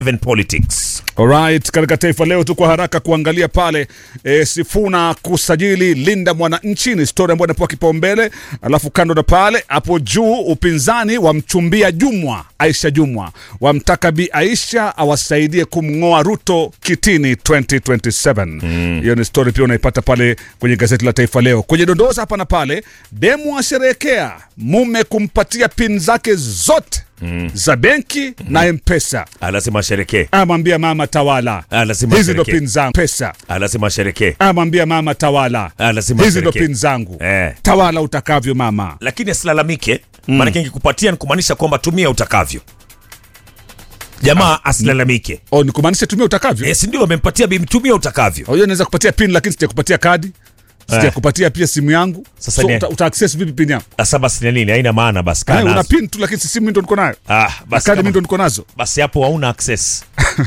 Even politics. Alright, katika Taifa Leo tu kwa haraka kuangalia pale e, Sifuna kusajili Linda Mwananchi ni story ambayo inapewa kipaumbele, alafu kando na pale hapo juu upinzani wamchumbia Jumwa, Aisha Jumwa wamtaka Bi Aisha awasaidie kumng'oa Ruto kitini 2027. Hiyo ni story pia unaipata pale kwenye gazeti la Taifa Leo. Kwenye dondoza hapa na pale, demu asherehekea mume kumpatia pin zake zote za benki na Mpesa Anasema sherekee. amwambia mama tawala, Ah, lazima hizi ndo asherekee. pin zangu pesa. Anasema sherekee. Amwambia mama tawala, Ah, lazima hizi ndo asherekee. pin zangu Eh. tawala utakavyo mama. Lakini asilalamike, maanake ingekupatia ni kumaanisha kwamba tumia utakavyo. Jamaa asilalamike. O, ni kumaanisha tumia utakavyo. Eh, si ndio amempatia bi tumia utakavyo. Hiyo naweza kupatia pin lakini sijakupatia kadi, sijakupatia pia simu yangu. Sasa so, ni- uta, uta access vipi pin yangu? Sasa basi ni nini? Haina maana basi Eh, kaa una nazo. pin tu lakini si simu mimi ndo niko nayo. Ah, Na basi kadi mimi ndo kama, niko nazo. basi hapo hauna access.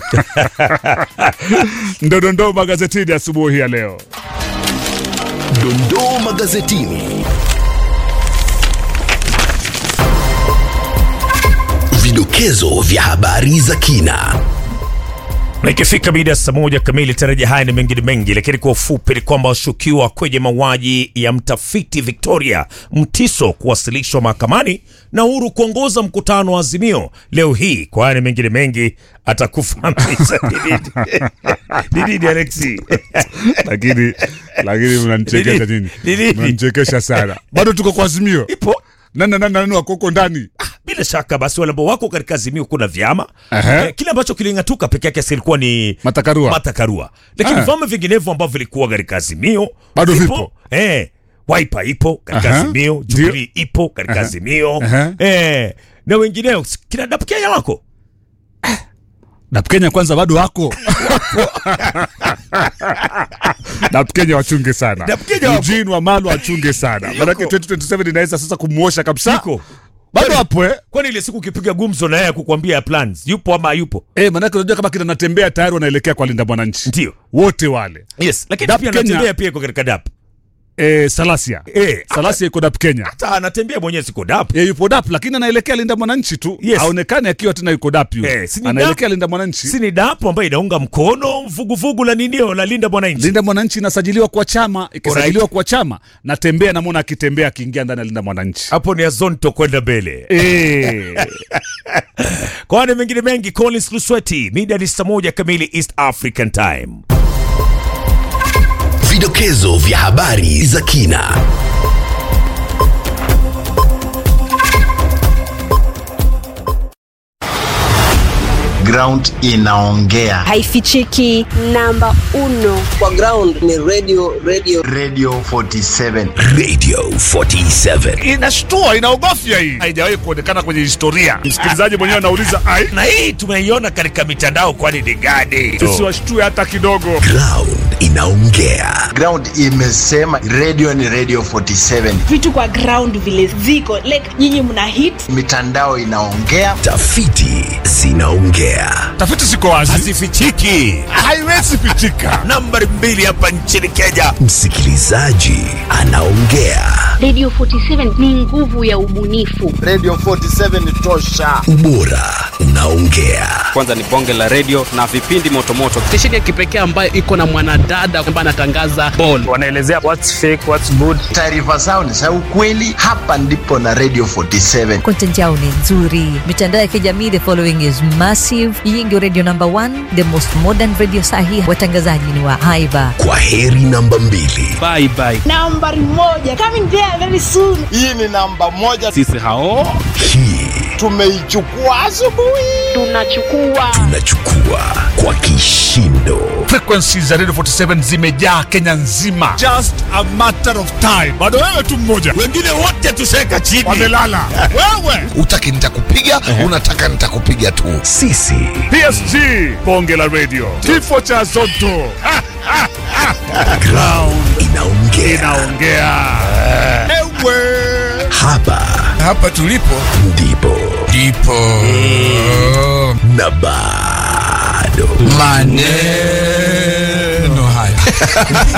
Ndo dondoo magazetini asubuhi ya leo. Dondoo magazetini. Vidokezo vya habari za kina. Na ikifika mida ya saa moja kamili tarajia haya ni mengine mengi, lakini kwa ufupi ni kwamba washukiwa kwenye mauaji ya mtafiti Victoria Mtiso kuwasilishwa mahakamani na Uhuru kuongoza mkutano wa Azimio leo hii. Kwa haya ni mengine mengi atakufahamisha ni nini. Ni nini Alexi? Lakini lakini mnanichekesha nini? Ni nini? Mnanichekesha sana. Bado tuko kwa azimio. Ipo Nani nani nani wako huko ndani? bila shaka basi wale ambao wako katika Azimio kuna vyama Aha. eh, kile ambacho kiling'atuka peke yake silikuwa ni Matakarua. Matakarua, lakini Ah. vyama vinginevyo ambavyo vilikuwa katika Azimio Bado vipo. eh, Wiper ipo katika Aha. Azimio, Ndio. Jubilee ipo katika Aha. Azimio Aha. eh, na wengineo kina Dap Kenya wako Dap Kenya kwanza bado wako. Dap Kenya wachunge sana. Dap Kenya wako. Eugene Wamalwa wachunge sana. Maanake 2027 inaweza sasa kumwosha kabisa. Iko. Bado hapo eh? Kwani ile siku ukipiga gumzo na yeye kukwambia plans yupo ama yupo? Eh, maanake unajua kama kina natembea tayari wanaelekea kwa Linda Mwananchi. Ndio. Wote wale. Yes, lakini Dap pia Kenya- anatembea pia iko katika Dap. Eh, Salasia. Eh, Salasia iko Dap Kenya. hata anatembea mwenyewe siko Dap. Yeye yupo Dap lakini anaelekea Linda Mwananchi tu. Yes. Haonekani akiwa tena yuko Dap yule. Eh, si ni anaelekea Dap- Linda Mwananchi. Si ni Dap ambayo inaunga mkono vuguvugu la ninio la Linda Mwananchi. Linda Mwananchi inasajiliwa kwa chama, ikisajiliwa Alright. kwa chama, natembea namwona akitembea akiingia ndani ya Linda Mwananchi. Hapo ni Azonto kwenda mbele. Eh. Kwa wale mengine mengi, Collins Lusweti, mida ni saa moja kamili East African Time. Vidokezo vya habari za kina. ground inaongea haifichiki namba uno kwa ground ni radio radio radio 47 Radio 47. Inashtua, inaogofya hii. Haijawahi kuonekana kwenye historia. Msikilizaji mwenyewe anauliza, ai, Na hii tumeiona katika mitandao, kwani ni gani? tusiwashtue hata kidogo. Ground inaongea. ground imesema radio ni radio 47 vitu kwa ground vile ziko like nyinyi mna hit mitandao inaongea Tafiti zinaongea. Tafiti ziko wazi, Hazifichiki. haiwezi pitika. Nambari mbili hapa nchini Kenya. Msikilizaji anaongea. Radio 47 ni nguvu ya ubunifu. radio 47 tosha Ubora unaongea. kwanza ni bonge la redio na vipindi motomoto stesheni ya kipekee ambayo iko na mwanadada ambaye anatangaza ball wanaelezea what's fake, what's good. taarifa zao ni za ukweli hapa ndipo na radio 47 content yao ni nzuri mitandao ya kijamii the following is massive hii ndio radio number one the most modern radio sahi watangazaji ni wa haiba Kwa heri namba mbili. bye bye nambari moja coming there very soon hii ni namba moja sisi hao Hii tumeichukua asubuhi Tunachukua tunachukua kwa kishindo. Frequency za Radio 47 zimejaa Kenya nzima. Just a matter of time. Bado wewe tu mmoja. Wengine wote tusheka chini. Wamelala. Wewe. Utaki nitakupiga, unataka nitakupiga tu. Sisi PSG. Bonge la radio. Kifo cha Zotto. Ha, ha, ha. ground inaongea. Inaongea. Ewe. Hapa hapa tulipo ndipo ndipo na bado maneno haya